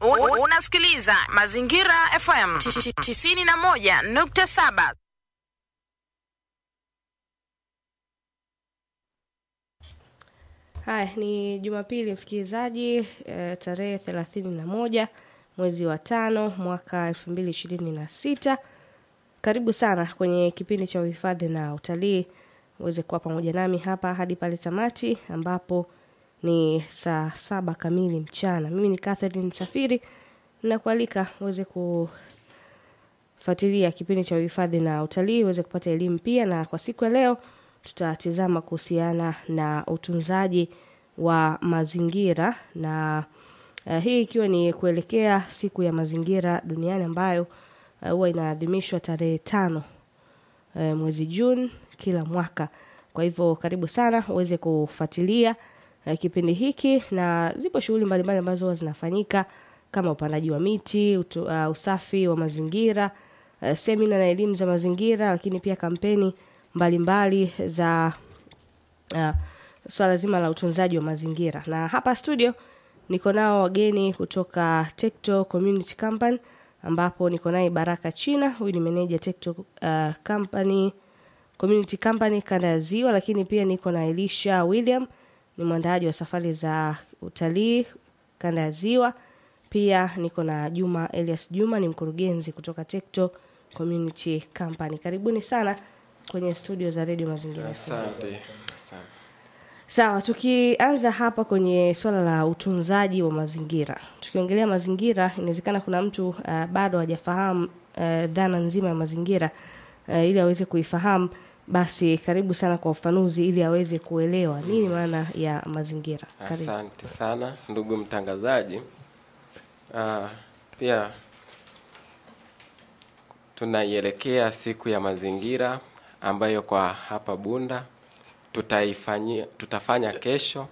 Un- Unasikiliza Mazingira FM 91.7. Haya ni Jumapili msikilizaji, e, tarehe thelathini na moja mwezi wa tano mwaka elfu mbili ishirini na sita. Karibu sana kwenye kipindi cha uhifadhi na utalii, uweze kuwa pamoja nami hapa hadi pale tamati ambapo ni saa saba kamili mchana. Mimi ni Catherine Msafiri, nakualika uweze kufuatilia kipindi cha uhifadhi na utalii, uweze kupata elimu pia, na kwa siku ya leo tutatizama kuhusiana na utunzaji wa mazingira na uh, hii ikiwa ni kuelekea siku ya mazingira duniani ambayo uh, huwa inaadhimishwa tarehe tano uh, mwezi Juni kila mwaka. Kwa hivyo karibu sana uweze kufuatilia uh, kipindi hiki, na zipo shughuli mbalimbali ambazo huwa zinafanyika kama upandaji wa miti, utu, uh, usafi wa mazingira, uh, semina na elimu za mazingira, lakini pia kampeni mbalimbali mbali za uh, swala zima la utunzaji wa mazingira. Na hapa studio niko nao wageni kutoka Tekto Community Company ambapo niko naye Baraka China, huyu ni meneja Tekto uh, Company Community Company kanda ya Ziwa, lakini pia niko na Elisha William, ni mwandaaji wa safari za utalii kanda ya Ziwa. Pia niko na Juma Elias Juma, ni mkurugenzi kutoka Tekto Community Company. Karibuni sana kwenye studio za Radio Mazingira. Asante. Asante. Sawa, tukianza hapa kwenye swala la utunzaji wa mazingira, tukiongelea mazingira, inawezekana kuna mtu uh, bado hajafahamu uh, dhana nzima ya mazingira uh, ili aweze kuifahamu, basi karibu sana kwa ufafanuzi ili aweze kuelewa nini maana ya mazingira. Karibu. Asante sana ndugu mtangazaji. Ah, pia tunaielekea siku ya mazingira ambayo kwa hapa Bunda tutaifanyia tutafanya kesho,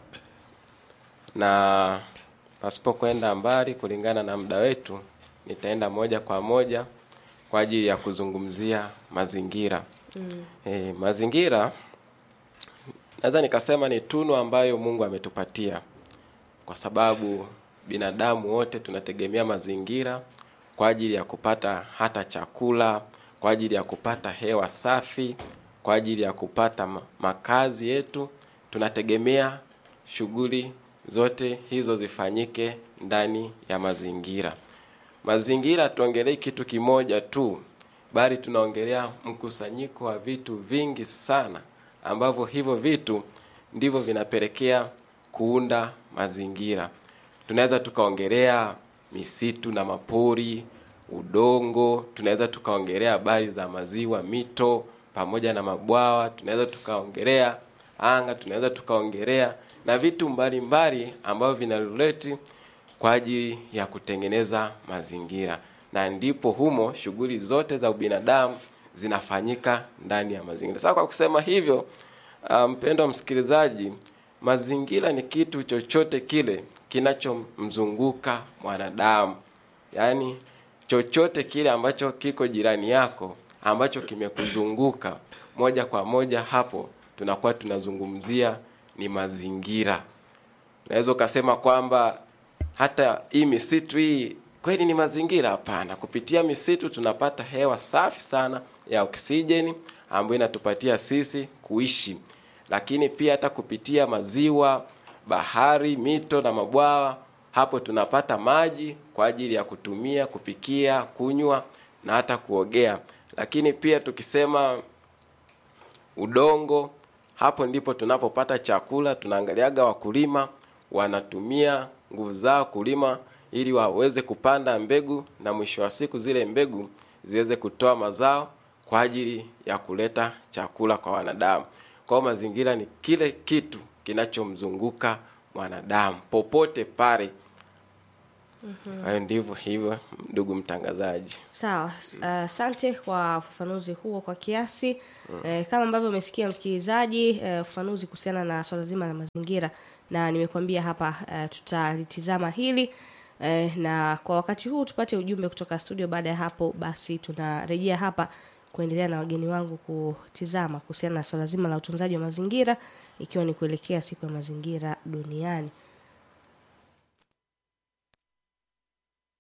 na pasipo kwenda mbali, kulingana na muda wetu, nitaenda moja kwa moja kwa ajili ya kuzungumzia mazingira. Mm. E, mazingira naweza nikasema ni tunu ambayo Mungu ametupatia kwa sababu binadamu wote tunategemea mazingira kwa ajili ya kupata hata chakula, kwa ajili ya kupata hewa safi, kwa ajili ya kupata ma- makazi yetu. Tunategemea shughuli zote hizo zifanyike ndani ya mazingira. Mazingira tuongelei kitu kimoja tu, bali tunaongelea mkusanyiko wa vitu vingi sana ambavyo hivyo vitu ndivyo vinapelekea kuunda mazingira. Tunaweza tukaongelea misitu na mapori, udongo, tunaweza tukaongelea habari za maziwa, mito pamoja na mabwawa, tunaweza tukaongelea anga, tunaweza tukaongelea na vitu mbalimbali ambavyo vinarelate kwa ajili ya kutengeneza mazingira, na ndipo humo shughuli zote za ubinadamu zinafanyika ndani ya mazingira. Sasa kwa kusema hivyo, ah, mpendwa msikilizaji, mazingira ni kitu chochote kile kinachomzunguka mwanadamu, yaani chochote kile ambacho kiko jirani yako ambacho kimekuzunguka moja kwa moja, hapo tunakuwa tunazungumzia ni mazingira. Unaweza ukasema kwamba hata hii misitu hii kweli ni mazingira? Hapana. Kupitia misitu tunapata hewa safi sana ya oksijeni ambayo inatupatia sisi kuishi, lakini pia hata kupitia maziwa, bahari, mito na mabwawa, hapo tunapata maji kwa ajili ya kutumia, kupikia, kunywa na hata kuogea. Lakini pia tukisema udongo, hapo ndipo tunapopata chakula. Tunaangaliaga wakulima wanatumia nguvu zao kulima ili waweze kupanda mbegu na mwisho wa siku zile mbegu ziweze kutoa mazao kwa ajili ya kuleta chakula kwa wanadamu. Kwa hiyo mazingira ni kile kitu kinachomzunguka mwanadamu popote pale. Hayo ndivyo hivyo, ndugu mtangazaji. Sawa, asante kwa ufafanuzi huo kwa kiasi eh, kama ambavyo umesikia msikilizaji, eh, ufafanuzi kuhusiana na swala zima la mazingira, na nimekuambia hapa eh, tutalitizama hili eh, na kwa wakati huu tupate ujumbe kutoka studio. Baada ya hapo, basi tunarejea hapa kuendelea na wageni wangu kutizama kuhusiana na swala zima la utunzaji wa mazingira, ikiwa ni kuelekea siku ya mazingira duniani.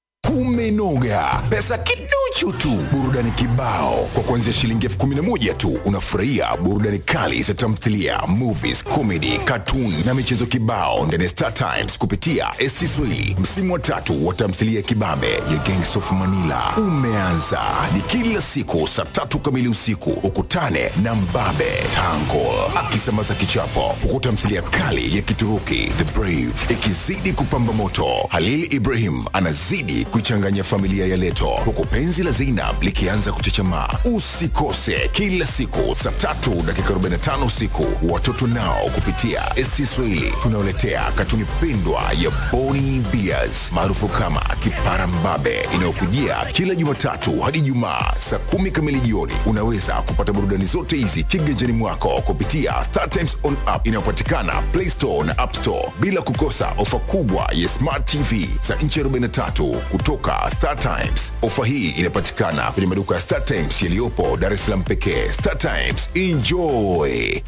kumenoga, pesa kiduchu tu, burudani kibao. Kwa kuanzia shilingi elfu kumi na moja tu unafurahia burudani kali za tamthilia, movies, comedy, cartoon na michezo kibao ndani ya Star Times kupitia SC Swahili. Msimu wa tatu wa tamthilia ya kibabe ya Gangs of Manila umeanza, ni kila siku saa tatu kamili usiku. Ukutane na Mbabe Tangle akisambaza kichapo, huku tamthilia kali ya Kituruki The Brave ikizidi kupamba moto. Halil Ibrahim anazidi kuichanganya familia ya Leto, huku penzi la Zainab likianza kuchechemaa. Usikose kila siku saa tatu dakika 45 usiku. Watoto nao kupitia ST Swahili tunaoletea katuni pendwa ya Boni Bears maarufu kama Kipara Mbabe inayokujia kila Jumatatu hadi Ijumaa saa kumi kamili jioni. Unaweza kupata burudani zote hizi kiganjani mwako kupitia Star Times on app inayopatikana Play Store na App Store, bila kukosa ofa kubwa ya Smart TV za inchi 43 kutoka Star Times. Ofa hii inapatikana kwenye maduka ya Star Times yaliyopo Dar es Salaam pekee. Star Times, enjoy.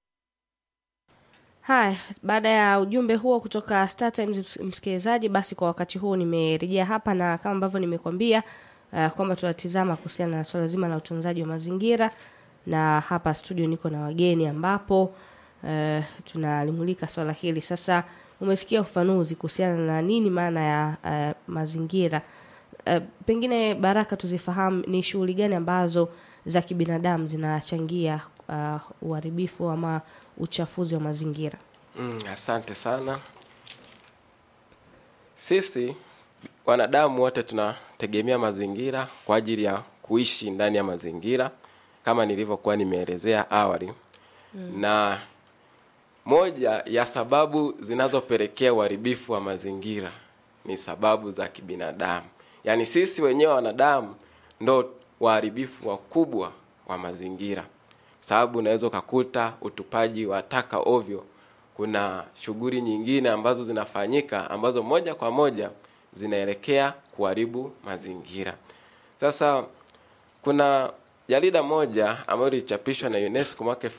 Haya, baada ya ujumbe huo kutoka Star Times ms- msikilizaji, basi kwa wakati huu nimerejea hapa na kama ambavyo nimekuambia uh, kwamba tunatizama kuhusiana na swala zima la utunzaji wa mazingira, na hapa studio niko na wageni ambapo uh, tunalimulika swala hili. Sasa umesikia ufafanuzi kuhusiana na nini maana ya uh, mazingira. Uh, pengine Baraka, tuzifahamu ni shughuli gani ambazo za kibinadamu zinachangia uh, uharibifu ama uchafuzi wa mazingira. Mm, asante sana. Sisi wanadamu wote tunategemea mazingira kwa ajili ya kuishi ndani ya mazingira kama nilivyokuwa nimeelezea awali mm. na moja ya sababu zinazopelekea uharibifu wa mazingira ni sababu za kibinadamu yaani sisi wenyewe wanadamu ndo waharibifu wakubwa wa mazingira sababu unaweza ukakuta utupaji wa taka ovyo kuna shughuli nyingine ambazo zinafanyika ambazo moja kwa moja zinaelekea kuharibu mazingira sasa kuna jarida moja ambayo lilichapishwa na UNESCO mwaka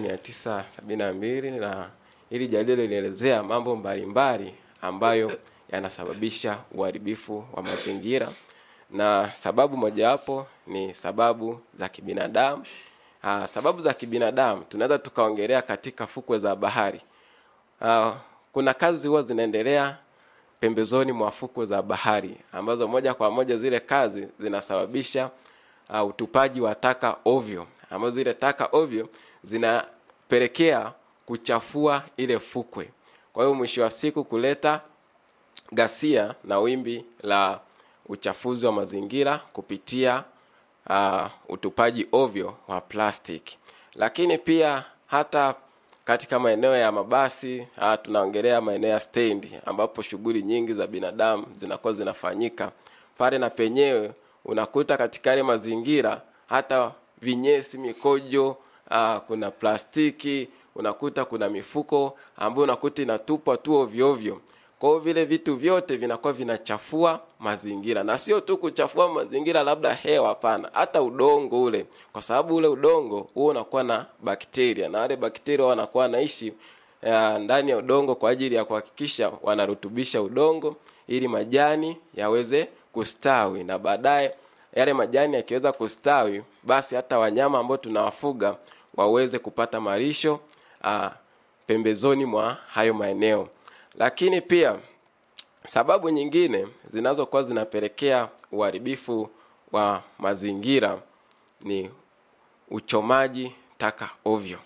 1972 na hili jarida lilielezea mambo mbalimbali ambayo yanasababisha uharibifu wa mazingira na sababu mojawapo ni sababu za kibinadamu Aa, sababu za kibinadamu tunaweza tukaongelea katika fukwe za bahari Aa, kuna kazi huwa zinaendelea pembezoni mwa fukwe za bahari ambazo moja kwa moja zile kazi zinasababisha uh, utupaji wa taka ovyo ambazo zile taka ovyo zinapelekea kuchafua ile fukwe kwa hiyo mwisho wa siku kuleta ghasia na wimbi la uchafuzi wa mazingira kupitia uh, utupaji ovyo wa plastic lakini pia hata katika maeneo ya mabasi uh, tunaongelea maeneo ya stendi ambapo shughuli nyingi za binadamu zinakuwa zinafanyika pale na penyewe unakuta katika yale mazingira hata vinyesi mikojo uh, kuna plastiki unakuta kuna mifuko ambayo unakuta inatupwa tu ovyo ovyo kwa hiyo vile vitu vyote vinakuwa vinachafua mazingira na sio tu kuchafua mazingira labda hewa hapana hata udongo ule kwa sababu ule udongo huo unakuwa na bakteria na wale bakteria wanakuwa wanaishi uh, ndani ya udongo kwa ajili ya kuhakikisha wanarutubisha udongo ili majani yaweze kustawi na baadaye yale majani yakiweza kustawi basi hata wanyama ambao tunawafuga waweze kupata malisho uh, pembezoni mwa hayo maeneo lakini pia sababu nyingine zinazokuwa zinapelekea uharibifu wa mazingira ni uchomaji taka ovyo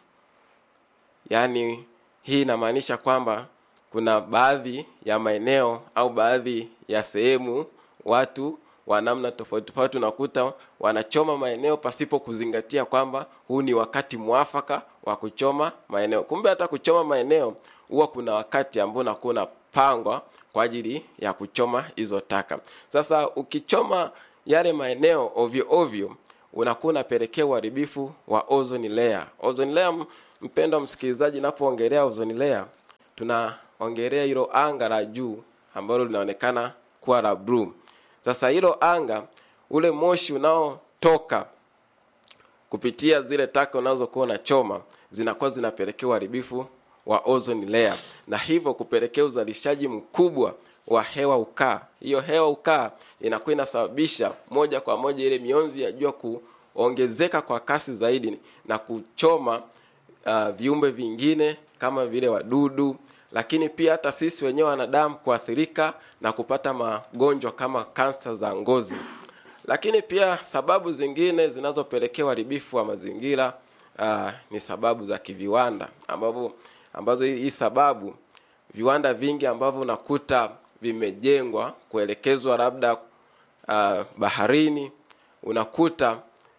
yaani hii inamaanisha kwamba kuna baadhi ya maeneo au baadhi ya sehemu watu wa namna tofauti tofauti unakuta wanachoma maeneo pasipo kuzingatia kwamba huu ni wakati mwafaka wa kuchoma maeneo kumbe hata kuchoma maeneo huwa kuna wakati ambao unakuwa unapangwa kwa ajili ya kuchoma hizo taka sasa ukichoma yale maeneo ovyo ovyo unakuwa unapelekea uharibifu wa ozone layer ozone layer mpendwa msikilizaji napoongelea ozone layer tunaongelea hilo anga la juu ambalo linaonekana kuwa la blue sasa hilo anga ule moshi unaotoka kupitia zile taka unazokuwa unachoma zinakuwa zinapelekea uharibifu wa ozone layer na hivyo kupelekea uzalishaji mkubwa wa hewa ukaa hiyo hewa ukaa inakuwa inasababisha moja kwa moja ile mionzi ya jua kuongezeka kwa kasi zaidi na kuchoma uh, viumbe vingine kama vile wadudu lakini pia hata sisi wenyewe wanadamu kuathirika na kupata magonjwa kama kansa za ngozi lakini pia sababu zingine zinazopelekea uharibifu wa mazingira uh, ni sababu za kiviwanda ambapo ambazo hii hii sababu viwanda vingi ambavyo unakuta vimejengwa kuelekezwa labda uh, baharini unakuta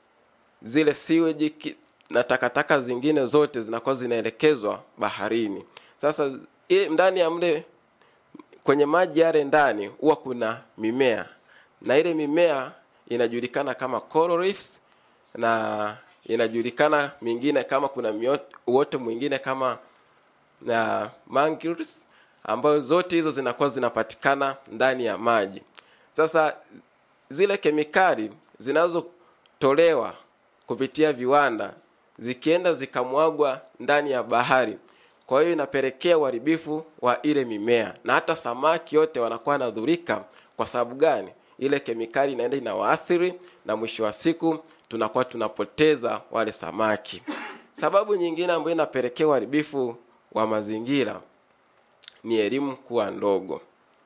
zile siweji ki- na takataka zingine zote zinakuwa zinaelekezwa baharini sasa i- ndani ya mle kwenye maji yale ndani huwa kuna mimea na ile mimea inajulikana kama coral reefs na inajulikana mingine kama kuna mio- uoto mwingine kama na mangroves ambayo zote hizo zinakuwa zinapatikana ndani ya maji sasa zile kemikali zinazotolewa kupitia viwanda zikienda zikamwagwa ndani ya bahari kwa hiyo inapelekea uharibifu wa ile mimea na hata samaki yote wanakuwa wanadhurika kwa sababu gani ile kemikali inaenda inawaathiri na mwisho wa siku tunakuwa tunapoteza wale samaki sababu nyingine ambayo inapelekea uharibifu wa mazingira ni elimu kuwa ndogo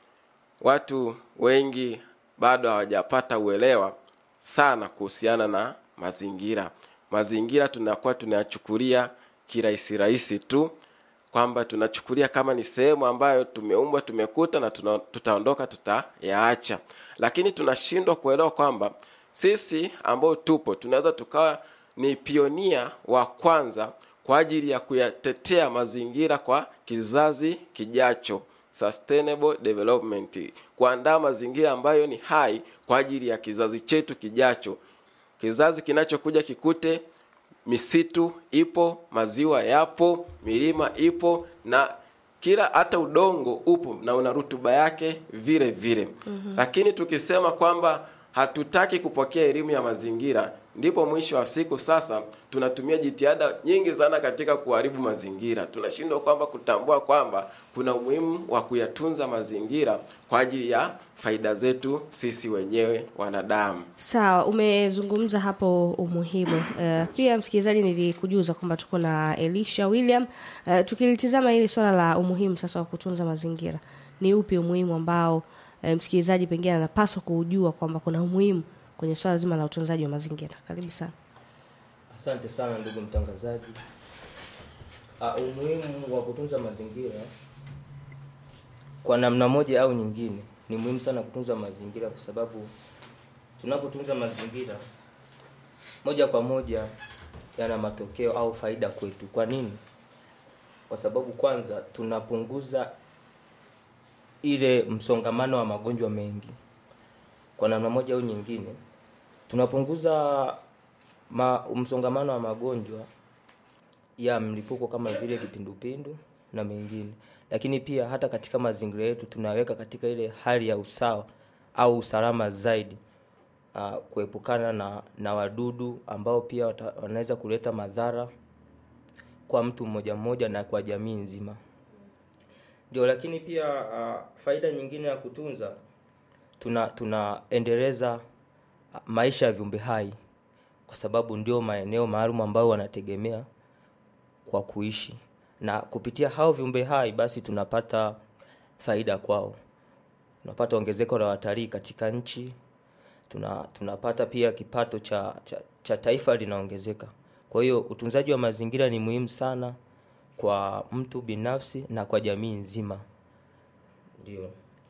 watu wengi bado hawajapata uelewa sana kuhusiana na mazingira mazingira tunakuwa tunayachukulia kirahisi rahisi tu kwamba tunachukulia kama ni sehemu ambayo tumeumbwa tumekuta na tuna, tutaondoka tutayaacha lakini tunashindwa kuelewa kwamba sisi ambao tupo tunaweza tukawa ni pionia wa kwanza kwa ajili ya kuyatetea mazingira kwa kizazi kijacho sustainable development kuandaa mazingira ambayo ni hai kwa ajili ya kizazi chetu kijacho kizazi kinachokuja kikute misitu ipo maziwa yapo milima ipo na kila hata udongo upo na una rutuba yake vile vile mm-hmm. lakini tukisema kwamba hatutaki kupokea elimu ya mazingira ndipo mwisho wa siku sasa tunatumia jitihada nyingi sana katika kuharibu mazingira tunashindwa kwamba kutambua kwamba kuna umuhimu wa kuyatunza mazingira kwa ajili ya faida zetu sisi wenyewe wanadamu sawa umezungumza hapo umuhimu uh, pia msikilizaji nilikujuza kwamba tuko na elisha william uh, tukilitizama hili swala la umuhimu sasa wa kutunza mazingira ni upi umuhimu ambao uh, msikilizaji pengine anapaswa kuujua kwamba kuna umuhimu kwenye swala zima la utunzaji wa mazingira karibu sana Asante sana ndugu mtangazaji. Uh, umuhimu wa kutunza mazingira kwa namna moja au nyingine ni muhimu sana kutunza mazingira kwa sababu tunapotunza mazingira moja kwa moja yana matokeo au faida kwetu. Kwa nini? Kwa sababu kwanza tunapunguza ile msongamano wa magonjwa mengi kwa namna moja au nyingine tunapunguza ma, msongamano wa magonjwa ya mlipuko kama vile kipindupindu na mengine lakini pia hata katika mazingira yetu tunaweka katika ile hali ya usawa au usalama zaidi uh, kuepukana na, na wadudu ambao pia wata, wanaweza kuleta madhara kwa mtu mmoja mmoja na kwa jamii nzima ndio lakini pia uh, faida nyingine ya kutunza tuna tunaendeleza maisha ya viumbe hai kwa sababu ndio maeneo maalum ambayo wanategemea kwa kuishi na kupitia hao viumbe hai basi tunapata faida kwao tunapata ongezeko la watalii katika nchi tuna, tunapata pia kipato cha, cha, cha taifa linaongezeka kwa hiyo utunzaji wa mazingira ni muhimu sana kwa mtu binafsi na kwa jamii nzima ndio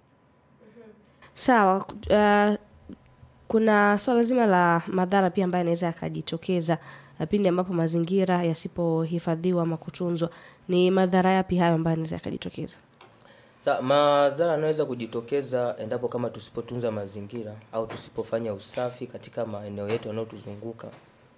sawa uh, kuna swala zima la madhara pia ambayo yanaweza yakajitokeza uh, pindi ambapo mazingira yasipohifadhiwa ama kutunzwa ni madhara yapi hayo ambayo yanaweza yakajitokeza Sa, madhara yanaweza kujitokeza endapo kama tusipotunza mazingira au tusipofanya usafi katika maeneo yetu yanayotuzunguka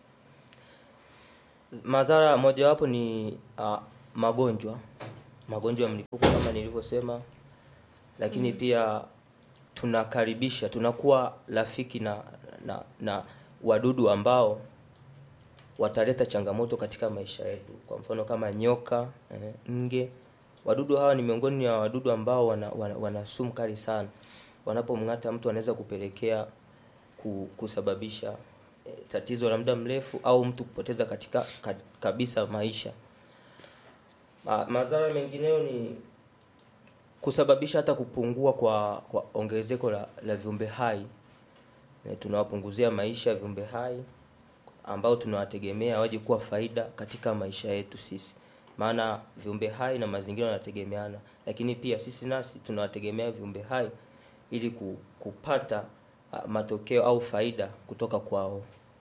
madhara mojawapo ni uh, magonjwa magonjwa ya mlipuko kama nilivyosema lakini mm. pia tunakaribisha tunakuwa rafiki na, na na wadudu ambao wataleta changamoto katika maisha yetu kwa mfano kama nyoka eh, nge wadudu hawa ni miongoni mwa wadudu ambao wana, wana, wana sumu kali sana wanapomng'ata mtu wanaweza kupelekea ku, kusababisha eh, tatizo la muda mrefu au mtu kupoteza katika ka, kabisa maisha Ma, madhara mengineyo ni kusababisha hata kupungua kwa, kwa ongezeko la, la viumbe hai Eh, tunawapunguzia maisha viumbe hai ambao tunawategemea waje kuwa faida katika maisha yetu sisi maana viumbe hai na mazingira yanategemeana lakini pia sisi nasi tunawategemea viumbe hai ili ku- kupata uh, matokeo au faida kutoka kwao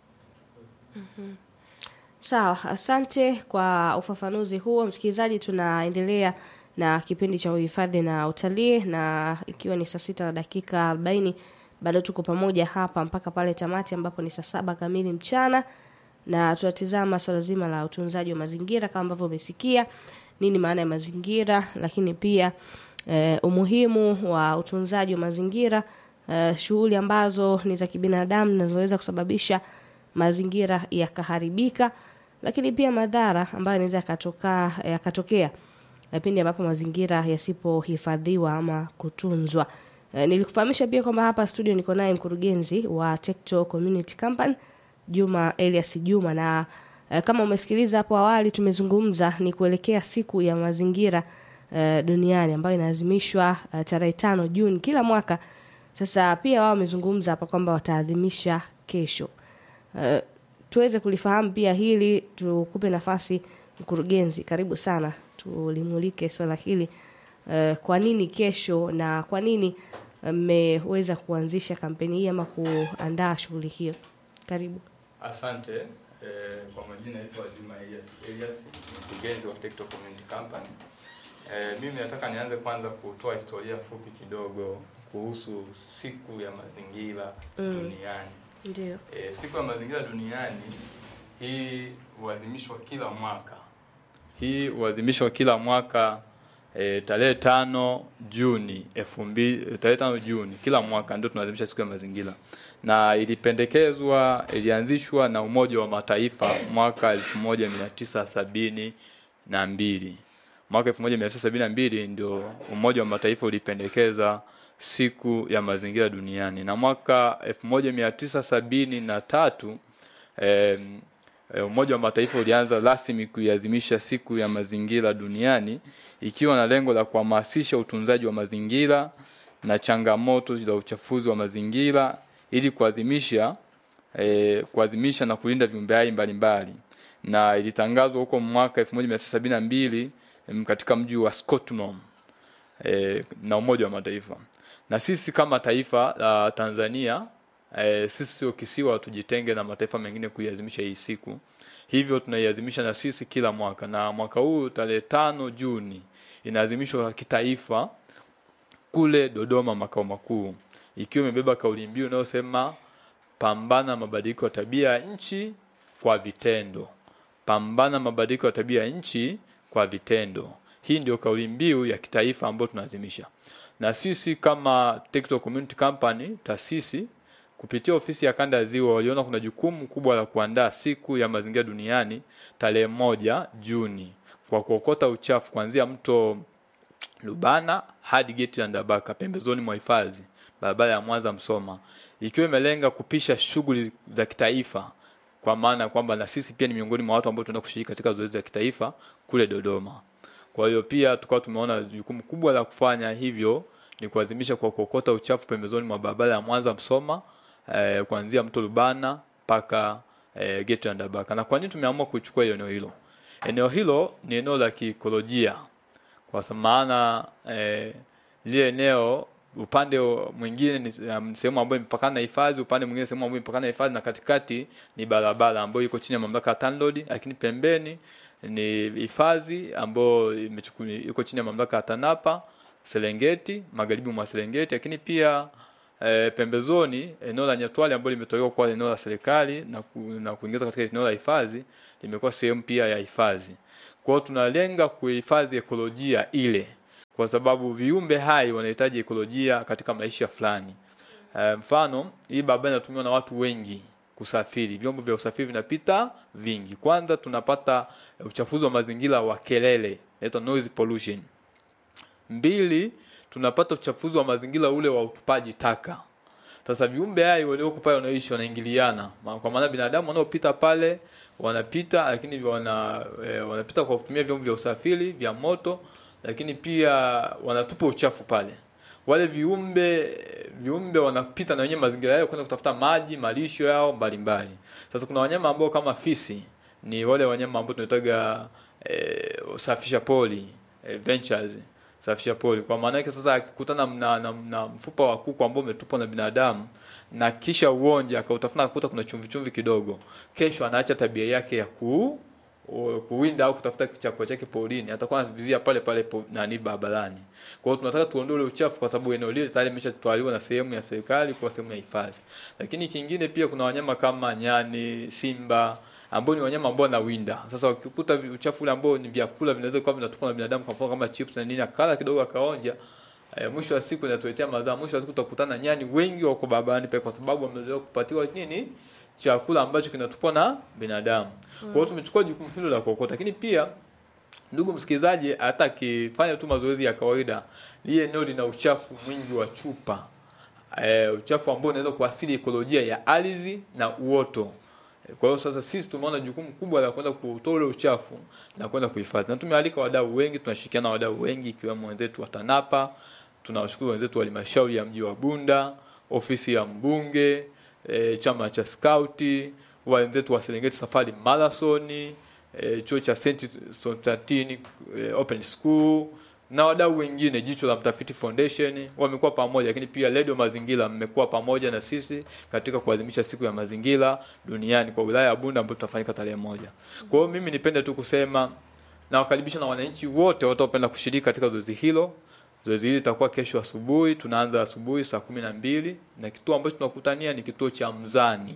Sawa, asante kwa ufafanuzi huo. Msikilizaji, tunaendelea na kipindi cha uhifadhi na utalii, na ikiwa ni saa sita na dakika arobaini bado tuko pamoja hapa mpaka pale tamati ambapo ni saa saba kamili mchana, na tunatizama swala zima la utunzaji wa mazingira kama ambavyo umesikia nini maana ya mazingira, lakini pia eh, umuhimu wa utunzaji wa mazingira eh, shughuli ambazo ni za kibinadamu zinazoweza kusababisha mazingira yakaharibika, lakini pia madhara ambayo yanaweza yakatoka yakatokea eh, pindi ambapo mazingira yasipohifadhiwa ama kutunzwa. Eh, nilikufahamisha pia kwamba hapa studio niko naye mkurugenzi wa Tekto Community Company Juma Elias Juma, na eh, kama umesikiliza hapo awali tumezungumza ni kuelekea siku ya mazingira eh, duniani ambayo inaadhimishwa eh, tarehe tano Juni kila mwaka. Sasa pia wao wamezungumza hapa kwamba wataadhimisha kesho. Uh, tuweze kulifahamu pia hili, tukupe nafasi mkurugenzi, karibu sana, tulimulike swala hili uh, kwa nini kesho na kwa nini mmeweza kuanzisha kampeni hii ama kuandaa shughuli hiyo? Karibu. Asante. Eh, kwa majina naitwa Juma Elias Elias, mkurugenzi wa Tekto Community Company. Eh, mimi nataka nianze kwanza kutoa historia fupi kidogo kuhusu siku ya mazingira duniani. Ndio. E, siku ya mazingira duniani hii huadhimishwa kila mwaka. Hii huadhimishwa kila mwaka e, tarehe tano Juni elfu mbili tarehe tano Juni kila mwaka ndio tunaadhimisha siku ya mazingira, na ilipendekezwa ilianzishwa na Umoja wa Mataifa mwaka elfu moja mia tisa sabini na mbili mwaka 1972 ndio Umoja wa Mataifa ulipendekeza siku ya mazingira duniani na mwaka 1973 eh, Umoja wa Mataifa ulianza rasmi kuiadhimisha siku ya mazingira duniani ikiwa na lengo la kuhamasisha utunzaji wa mazingira na changamoto za uchafuzi wa mazingira ili kuadhimisha eh, kuadhimisha na kulinda viumbe hai mbalimbali na ilitangazwa huko mwaka 1972 em, katika mji wa Scotland eh, na Umoja wa Mataifa. Na sisi kama taifa la Tanzania eh, sisi sio kisiwa, tujitenge na mataifa mengine kuiadhimisha hii siku. Hivyo tunaiadhimisha na sisi kila mwaka, na mwaka huu tarehe tano Juni inaadhimishwa kitaifa kule Dodoma, makao makuu, ikiwa imebeba kauli mbiu inayosema pambana na mabadiliko ya tabia ya nchi kwa vitendo. Pambana mabadiliko ya tabia ya nchi kwa vitendo. Hii ndio kauli mbiu ya kitaifa ambayo tunaadhimisha, na sisi kama Tekto Community Company taasisi kupitia ofisi ya kanda ya Ziwa waliona kuna jukumu kubwa la kuandaa siku ya mazingira duniani tarehe moja Juni kwa kuokota uchafu kuanzia mto Lubana hadi geti la Ndabaka pembezoni mwa hifadhi barabara ya Mwanza Msoma, ikiwa imelenga kupisha shughuli za kitaifa, kwa maana ya kwamba na sisi pia ni miongoni mwa watu ambao tunaenda kushiriki katika zoezi la kitaifa kule Dodoma. Kwa hiyo pia tukawa tumeona jukumu kubwa la kufanya hivyo ni kuadhimisha kwa kuokota uchafu pembezoni mwa barabara ya Mwanza Msoma eh, kuanzia mto Lubana mpaka eh, geti la Ndabaka. Na kwa nini tumeamua kuchukua hilo eneo hilo? Eneo hilo ni eneo la kiikolojia kwa sa- maana eh, lile eneo upande wa- mwingine ni se- um, sehemu ambayo imepakana na hifadhi, upande mwingine sehemu ambayo imepakana na hifadhi, na katikati ni barabara ambayo iko chini ya mamlaka ya TANROADS, lakini pembeni ni hifadhi ambayo imechukuliwa iko chini ya mamlaka ya TANAPA Serengeti, magharibi mwa Serengeti, lakini pia e, pembezoni eneo la Nyatwali ambalo limetolewa kwa eneo la serikali na, ku, na kuingizwa katika eneo la hifadhi limekuwa sehemu pia ya hifadhi. Kwa hiyo tunalenga kuhifadhi ekolojia ile, kwa sababu viumbe hai wanahitaji ekolojia katika maisha fulani. E, mfano hii barabara inatumiwa na watu wengi kusafiri, vyombo vya usafiri vinapita vingi. Kwanza tunapata uchafuzi wa mazingira wa kelele, inaitwa noise pollution mbili tunapata uchafuzi wa mazingira ule wa utupaji taka sasa viumbe hai walioko pale wanaishi wanaingiliana Ma- kwa maana binadamu wanaopita pale wanapita lakini wana e, wanapita kwa kutumia vyombo vya usafiri vya moto lakini pia wanatupa uchafu pale wale viumbe viumbe wanapita na wenyewe mazingira yao kwenda kutafuta maji malisho yao mbalimbali sasa kuna wanyama ambao kama fisi ni wale wanyama ambao tunataga e, safisha poli e, ventures safisha poli kwa maana yake sasa akikutana na, na, na mfupa wa kuku ambao umetupwa na binadamu na kisha uonje akautafuna akakuta kuna chumvi chumvi kidogo kesho anaacha tabia yake ya ku u- kuwinda au kutafuta chakula chake porini atakuwa anavizia pale pale po, nani barabarani kwa hiyo tunataka tuondoe ule uchafu kwa sababu eneo lile tayari limeshatwaliwa na sehemu ya serikali kwa sehemu ya hifadhi lakini kingine pia kuna wanyama kama nyani simba ambao ni wanyama ambao wanawinda sasa wakikuta vi- uchafu ule ambao ni vyakula vinaweza kuwa vinatupwa na binadamu kwa mfano kama chips na nini akala kidogo akaonja E, mwisho wa siku inatuletea madhara. Mwisho wa siku utakutana nyani wengi wako barabarani pale kwa sababu wamezoea kupatiwa nini chakula ambacho kinatupwa na binadamu. Kwa hiyo tumechukua jukumu hilo la kuokota, lakini pia ndugu msikilizaji, hata akifanya tu mazoezi ya kawaida, lile eneo lina uchafu mwingi wa chupa e, uchafu ambao unaweza kuasili ekolojia ya ardhi na uoto. E, Kwa hiyo sasa sisi tumeona jukumu kubwa la kwenda kutoa ule uchafu na kwenda kuhifadhi, na tumealika wadau wengi, tunashirikiana na wadau wengi ikiwemo wenzetu wa TANAPA, tunawashukuru wenzetu wa halmashauri ya mji wa Bunda, ofisi ya mbunge, e, chama cha skauti, wenzetu wa Serengeti Safari Marathon, e, chuo cha St. Sotatini e, Open School na wadau wengine, jicho la mtafiti foundation wamekuwa pamoja, lakini pia Radio Mazingira mmekuwa pamoja na sisi katika kuadhimisha siku ya mazingira duniani kwa wilaya ya Bunda ambayo tutafanyika tarehe moja. Kwa hiyo mimi nipende tu kusema nawakaribisha na wananchi wote wataopenda kushiriki katika zoezi hilo. Zoezi hili litakuwa kesho asubuhi, tunaanza asubuhi saa kumi na mbili na kituo ambacho tunakutania ni kituo cha Mzani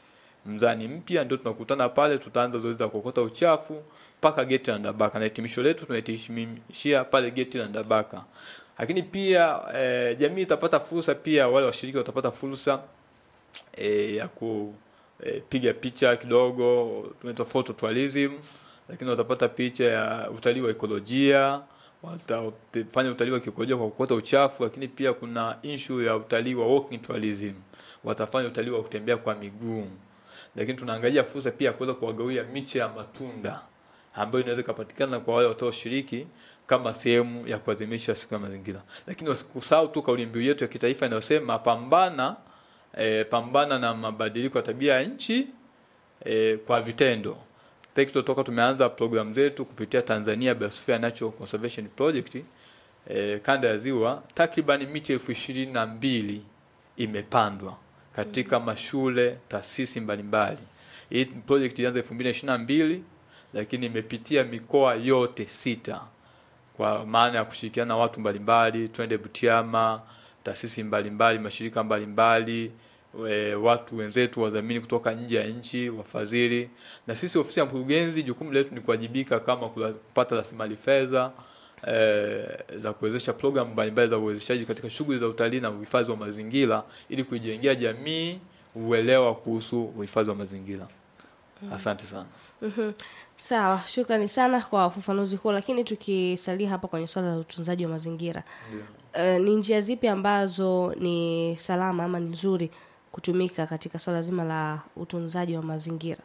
mzani mpya ndio tunakutana pale tutaanza zoezi la kuokota uchafu mpaka geti la Ndabaka na hitimisho letu tunahitimishia pale geti la Ndabaka lakini pia e, jamii itapata fursa pia wale washiriki watapata fursa e, ya kupiga picha kidogo tunaitwa photo tourism lakini watapata picha ya utalii wa ekolojia watafanya utalii wa kiekolojia kwa kuokota uchafu lakini pia kuna issue ya utalii wa walking tourism watafanya utalii wa kutembea kwa miguu lakini tunaangalia fursa pia ya kuweza kuwagawia miche ya matunda ambayo inaweza ikapatikana kwa wale watakaoshiriki kama sehemu ya kuadhimisha siku ya mazingira. Lakini usikusahau tu kauli mbiu yetu ya kitaifa inayosema pambana e, pambana na mabadiliko ya tabia ya nchi e, kwa vitendo. TECTO toka tumeanza programu zetu kupitia Tanzania Biosphere Natural Conservation Project e, kanda ya ziwa takriban miti elfu ishirini na mbili imepandwa katika mashule taasisi mbalimbali. Hii project ilianza 2022 lakini imepitia mikoa yote sita kwa maana ya kushirikiana na watu mbalimbali, twende Butiama, taasisi mbalimbali, mashirika mbalimbali, we, watu wenzetu wadhamini kutoka nje ya nchi, wafadhili. Na sisi ofisi ya mkurugenzi, jukumu letu ni kuwajibika kama kula- kupata rasilimali fedha eh, za kuwezesha programu mbalimbali za uwezeshaji katika shughuli za utalii na uhifadhi wa mazingira ili kuijengea jamii uelewa kuhusu uhifadhi wa mazingira. Asante sana. Mhm. Sawa, shukrani sana kwa ufafanuzi huo, lakini tukisalia hapa kwenye swala la utunzaji wa mazingira uh, ni njia zipi ambazo ni salama ama ni nzuri kutumika katika swala zima la utunzaji wa mazingira?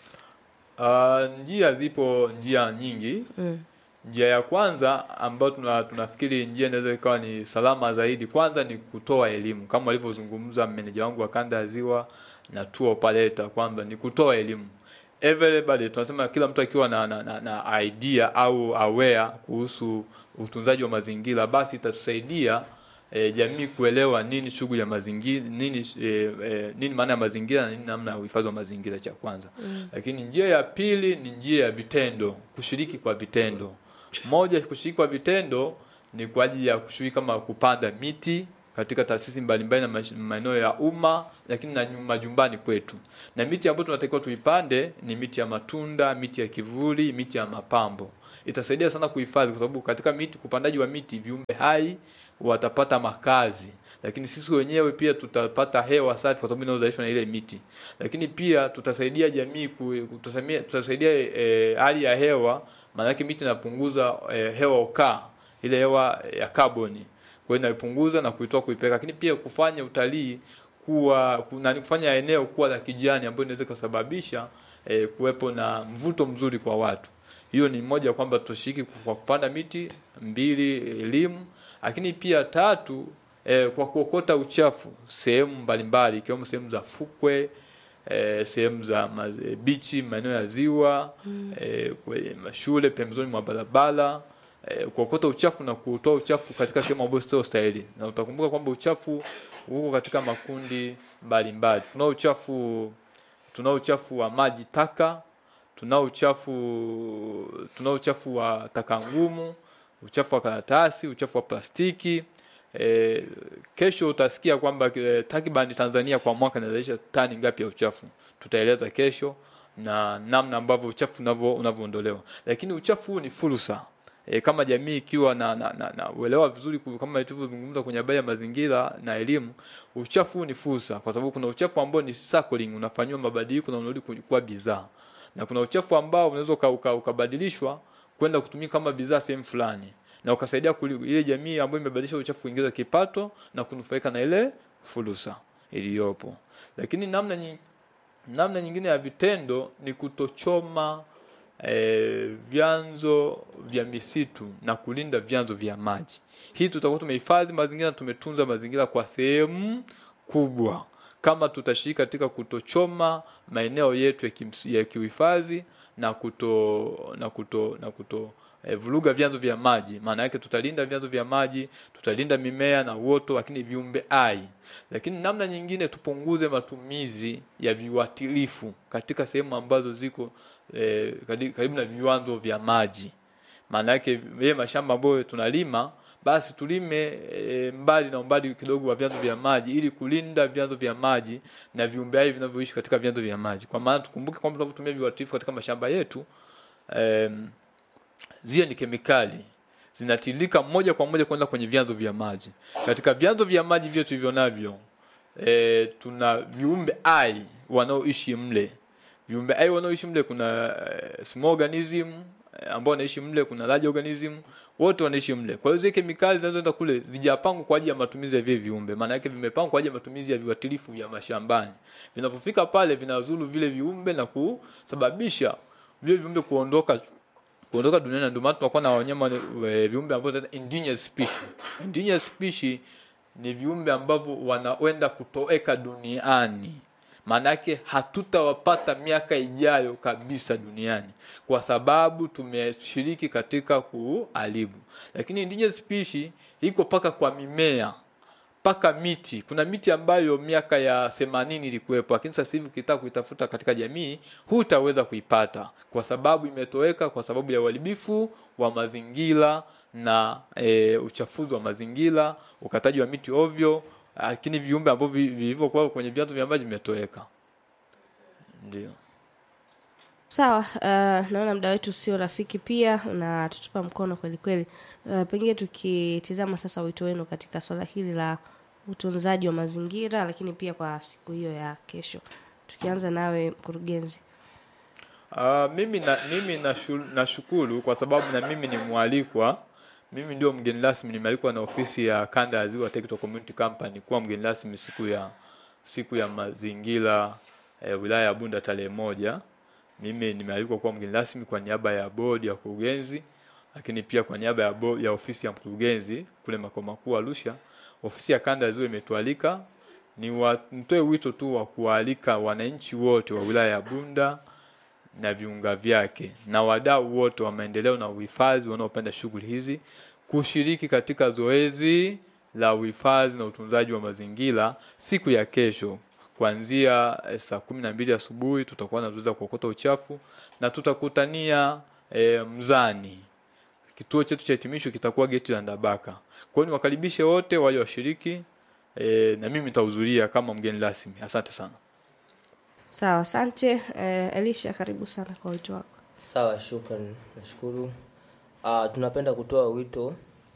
Uh, njia zipo njia nyingi. Mm. Njia ya kwanza ambayo tuna, tunafikiri njia inaweza ikawa ni salama zaidi, kwanza ni kutoa elimu kama alivyozungumza meneja wangu wa kanda ya Ziwa na tour operator kwamba ni kutoa elimu everybody, tunasema kila mtu akiwa na, na, na, na idea au aware kuhusu utunzaji wa mazingira, basi itatusaidia e, jamii kuelewa nini shughuli ya mazingira nini e, e, nini maana ya mazingira na nini namna ya uhifadhi wa mazingira cha kwanza mm. lakini njia ya pili ni njia ya vitendo kushiriki kwa vitendo moja kushiriki kwa vitendo ni kwa ajili ya kushiriki kama kupanda miti katika taasisi mbalimbali na mash- maeneo ya umma lakini na nyu- majumbani kwetu na miti ambayo tunatakiwa tuipande ni miti ya matunda miti ya kivuli miti ya mapambo itasaidia sana kuhifadhi kwa sababu katika miti kupandaji wa miti viumbe hai watapata makazi lakini sisi wenyewe pia tutapata hewa safi kwa sababu inayozalishwa na ile miti lakini pia tutasaidia jamii ku- tutasaidia, tutasaidia e, hali ya hewa maanake miti inapunguza e, hewa ukaa ile hewa ya kaboni kwa hiyo inaipunguza na kuitoa kuipeleka lakini pia kufanya utalii kuwa ku- nani kufanya eneo kuwa la kijani ambayo inaweza kusababisha eh, kuwepo na mvuto mzuri kwa watu hiyo ni moja kwamba tushiriki kwa kupanda miti mbili elimu lakini pia tatu eh, kwa kuokota uchafu sehemu mbalimbali ikiwemo sehemu za fukwe eh, sehemu za maz- bichi maeneo ya ziwa mm. eh, kwenye mashule pembezoni mwa barabara eh, kuokota uchafu na kutoa uchafu katika sehemu ambayo sio stahili na utakumbuka kwamba uchafu uko katika makundi mbalimbali tunao uchafu tunao uchafu wa maji taka tunao uchafu tunao uchafu wa taka ngumu uchafu wa karatasi uchafu wa plastiki e, kesho utasikia kwamba e, takriban Tanzania kwa mwaka inazalisha tani ngapi ya uchafu tutaeleza kesho na namna ambavyo uchafu unavyo unavyoondolewa lakini uchafu huu ni fursa e, kama jamii ikiwa na, na, na, na uelewa vizuri ku- kama tulivyozungumza kwenye habari ya mazingira na elimu uchafu huu ni fursa kwa sababu kuna uchafu ambao ni cycling unafanyiwa mabadiliko na unarudi ku- kuwa bidhaa na kuna uchafu ambao unaweza uka- uka- ukabadilishwa kwenda kutumika kama bidhaa sehemu fulani na ukasaidia kuli- ile jamii ambayo imebadilisha uchafu kuingiza kipato na kunufaika na ile fursa iliyopo lakini namna nyingine namna nyingine ya vitendo ni kutochoma eh, vyanzo vya misitu na kulinda vyanzo vya maji hii tutakuwa tumehifadhi mazingira tumetunza mazingira kwa sehemu kubwa kama tutashiriki katika kutochoma maeneo yetu ya, kimsi- ya kiuhifadhi na kuto na kuto na kuto eh, vuruga vyanzo vya maji maana yake tutalinda vyanzo vya maji tutalinda mimea na uoto lakini viumbe hai lakini namna nyingine tupunguze matumizi ya viuatilifu katika sehemu ambazo ziko eh, kadi- karibu na viwanzo vya maji maana yake yeye mashamba ambayo tunalima basi tulime e, mbali na umbali kidogo wa vyanzo vya maji ili kulinda vyanzo vya maji na viumbe hai vinavyoishi katika vyanzo vya maji kwa maana tukumbuke kwamba tunapotumia viuatilifu katika mashamba yetu em, zile ni kemikali zinatiririka moja kwa moja kwenda kwenye vyanzo vya maji katika vyanzo vya maji vyetu hivyo navyo e, tuna viumbe hai wanaoishi mle viumbe hai wanaoishi mle kuna e, small organism e, ambao wanaishi mle kuna large organism wote wanaishi mle kwa hiyo zile kemikali zinazoenda kule zijapangwa kwa ajili ya matumizi ya vile viumbe maana yake vimepangwa kwa ajili ya matumizi ya viuatilifu vya mashambani vinapofika pale vinazuru vile viumbe na kusababisha vile viumbe kuondoka kuondoka duniani na ndio maana tunakuwa na wanyama e, viumbe ambao tunaita endangered species endangered species ni viumbe ambavyo wanaenda kutoweka duniani maanake hatutawapata miaka ijayo kabisa duniani kwa sababu tumeshiriki katika kuharibu lakini endangered species iko paka kwa mimea mpaka miti kuna miti ambayo miaka ya themanini ilikuwepo lakini sasa hivi ukitaka kuitafuta katika jamii hutaweza kuipata kwa sababu imetoweka kwa sababu ya uharibifu wa mazingira na e, uchafuzi wa mazingira ukataji wa miti ovyo lakini viumbe ambavyo vi- vilivyokuwa kwenye vyanzo vya maji vimetoweka ndio sawa uh, naona muda wetu sio rafiki pia na tutupa mkono kweli kweli uh, pengine tukitizama sasa wito wenu katika swala hili la utunzaji wa mazingira lakini pia kwa siku hiyo ya kesho tukianza nawe mkurugenzi Uh, mimi na, mimi nashu- nashukuru kwa sababu na mimi ni mwalikwa mimi ndio mgeni rasmi nimealikwa na ofisi ya kanda ya ziwa Technical Community Company kuwa mgeni rasmi siku ya siku ya mazingira eh, wilaya ya Bunda tarehe moja mimi nimealikwa kuwa mgeni rasmi kwa niaba ya bodi ya kurugenzi lakini pia kwa niaba ya, bo, ya ofisi ya mkurugenzi kule makao makuu Arusha ofisi ya kanda ya ziwa imetualika ni wa, nitoe wito tu wa kuwaalika wananchi wote wa wilaya ya Bunda na viunga vyake na wadau wote wa maendeleo na uhifadhi wanaopenda shughuli hizi kushiriki katika zoezi la uhifadhi na utunzaji wa mazingira siku ya kesho kuanzia eh, saa kumi na mbili asubuhi tutakuwa na zoezi la kuokota uchafu na tutakutania e, mzani kituo chetu cha hitimisho kitakuwa geti la Ndabaka. Kwa hiyo niwakaribishe wote wale washiriki e, na mimi nitahudhuria kama mgeni rasmi. Asante sana. sawa asante uh, elisha karibu sana kwa wito wako sawa shukran nashukuru uh, tunapenda kutoa wito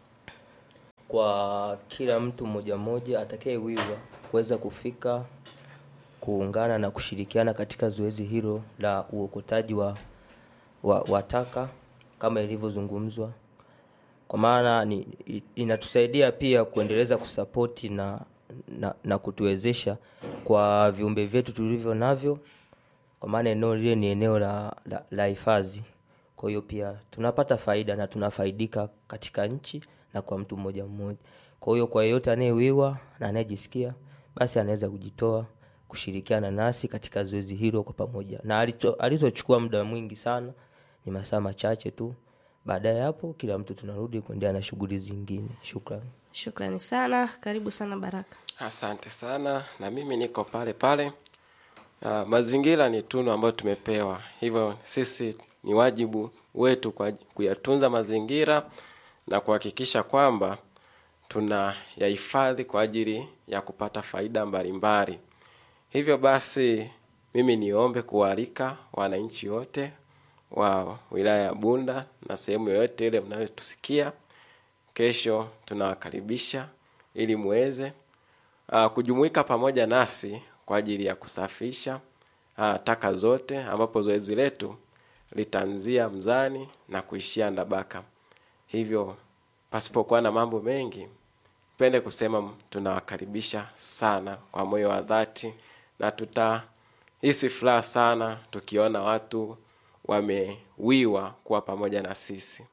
kwa kila mtu mmoja mmoja atakayewiwa kuweza kufika kuungana na kushirikiana katika zoezi hilo la uokotaji wa, wa, wa taka kama ilivyozungumzwa kwa maana ni i- inatusaidia pia kuendeleza kusapoti na, na, na kutuwezesha kwa viumbe vyetu tulivyo navyo kwa maana eneo lile ni eneo la, la, la hifadhi kwa hiyo pia tunapata faida na tunafaidika katika nchi na kwa mtu mmoja mmoja kwa hiyo kwa yeyote anayewiwa na anayejisikia basi anaweza kujitoa kushirikiana nasi katika zoezi hilo kwa pamoja na alicho- alizochukua muda mwingi sana ni masaa machache tu baada ya hapo kila mtu tunarudi kuendelea na shughuli zingine shukrani shukrani sana karibu sana baraka asante sana na mimi niko pale pale uh, mazingira ni tunu ambayo tumepewa hivyo sisi ni wajibu wetu kwa kuyatunza mazingira na kuhakikisha kwamba tuna yahifadhi kwa ajili ya kupata faida mbalimbali hivyo basi mimi niombe kuwaalika wananchi wote wa wilaya ya bunda na sehemu yoyote ile mnayotusikia kesho tunawakaribisha ili muweze uh, kujumuika pamoja nasi kwa ajili ya kusafisha uh, taka zote ambapo zoezi letu litaanzia mzani na kuishia ndabaka hivyo pasipokuwa na mambo mengi pende kusema tunawakaribisha sana kwa moyo wa dhati na tutahisi furaha sana tukiona watu wamewiwa kuwa pamoja na sisi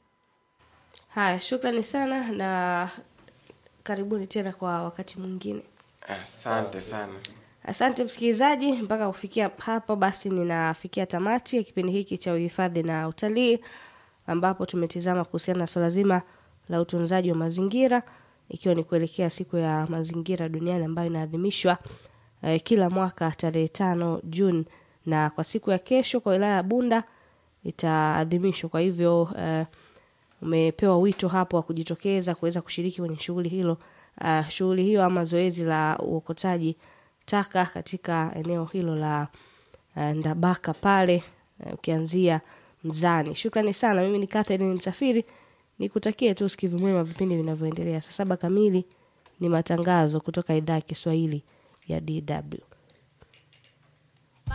haya shukrani sana na karibuni tena kwa wakati mwingine asante sana asante msikilizaji mpaka kufikia hapo basi ninafikia tamati ya kipindi hiki cha uhifadhi na utalii ambapo tumetizama kuhusiana na swala zima la utunzaji wa mazingira ikiwa ni kuelekea siku ya mazingira duniani ambayo inaadhimishwa eh, kila mwaka tarehe tano juni na kwa siku ya kesho kwa wilaya ya bunda itaadhimishwa kwa hivyo eh, umepewa wito hapo wa kujitokeza kuweza kushiriki kwenye shughuli hilo uh, shughuli hiyo ama zoezi la uokotaji taka katika eneo hilo la uh, ndabaka pale uh, ukianzia mzani shukrani sana mimi ni Catherine msafiri nikutakie tu usikivu mwema vipindi vinavyoendelea saa saba kamili ni matangazo kutoka idhaa ya kiswahili ya dw